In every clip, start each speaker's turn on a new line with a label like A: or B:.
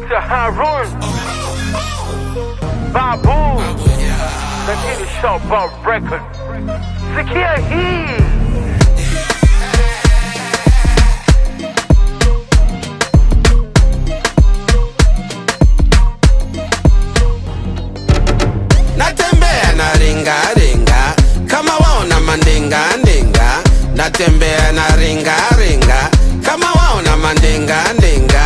A: Mr. Harun Babu lakini Showbob Record sikia hii
B: natembea na ringa ringa kama waona mandinga ndinga natembea na ringa ringa kama waona mandinga ndinga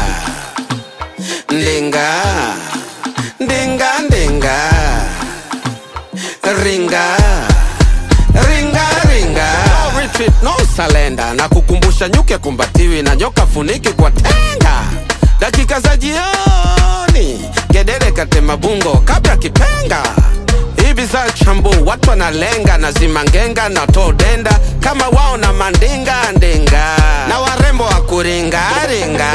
B: ndinga ndinga ndinga ringa ringa ringa no retreat no salenda na kukumbusha nyuke kumbatiwi na nyoka funiki kwa tenga dakika za jioni gedere katema bungo kabla kipenga hivi za chambu watu wanalenga na zimangenga na todenda kama wao na mandinga ndinga na warembo wa kuringaringa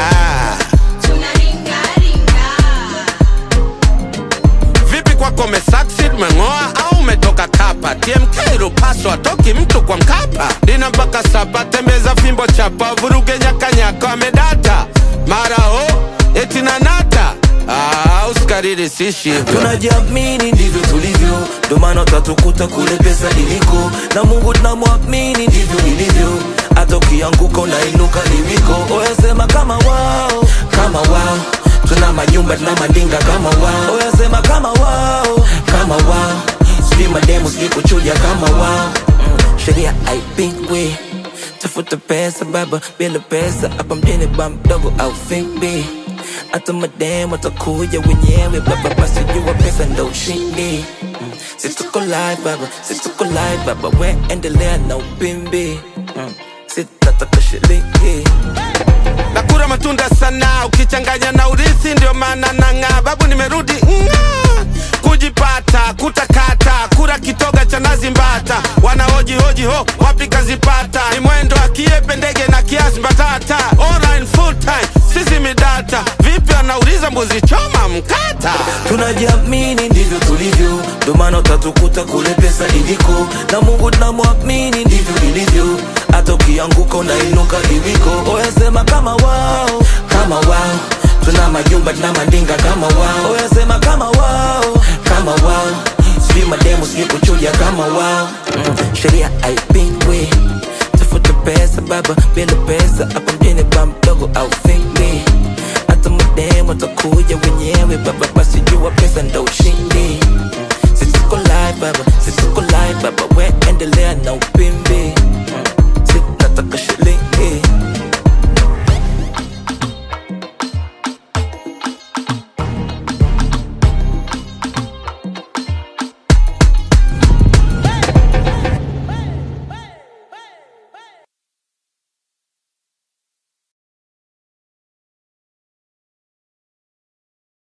B: vipi kwako umesucceed meng'oa au umetoka kapa tmk rupaso atoki mtu kwa mkapa dina mpaka sapa tembeza fimbo chapa vuruge nyakanyaka amedata mara ho eti nanata ah, usikariri sishi hivyo
C: tunajiamini ndivyo tulivyo ndo maana utatukuta kule pesa iliko na mungu tunamwamini ndivyo ilivyo hata ukianguka unainuka liwiko oyasema kama wao kama wao tuna majumba tuna mandinga kama wao oyasema kama wao kama wao sijui mademu sijui kuchuja kama wao mm, sheria haipingwi tafuta pesa baba bila pesa hapa mjini ba mdogo au fimbi hata mademu watakuja wenyewe baba basi jua pesa ndo ushindi mm. situko live baba situko live baba we endelea na upimbi mm. sitataka shilingi
B: nakura matunda sana ukichanganya na urithi ndio maana nang'aa babu nimerudi ng'aa kujipata kutakata kura kitoga cha nazi mbata wanahoji hoji ho wapi kazipata ni mwendo akiepe ndege na kiasi mbatata online full time sisi midata vipi anauliza mbuzi choma mkata
C: tunajiamini ndivyo tulivyo ndo maana utatukuta kule pesa iliko na mungu tunamwamini ndivyo ilivyo hata ukianguka unainuka iliko oyasema kama wao kama wao tuna majumba tuna mandinga kama wao oyasema kama wao kama wao sijui mademu sijui kuchuja kama wao mm, sheria haipingwi tafuta pesa baba bila pesa hapa mjini ba mdogo au fingli hata mademu watakuja wenyewe baba basi jua pesa ndo ushindi Mm, situko live baba situko live baba we endelea na upimbi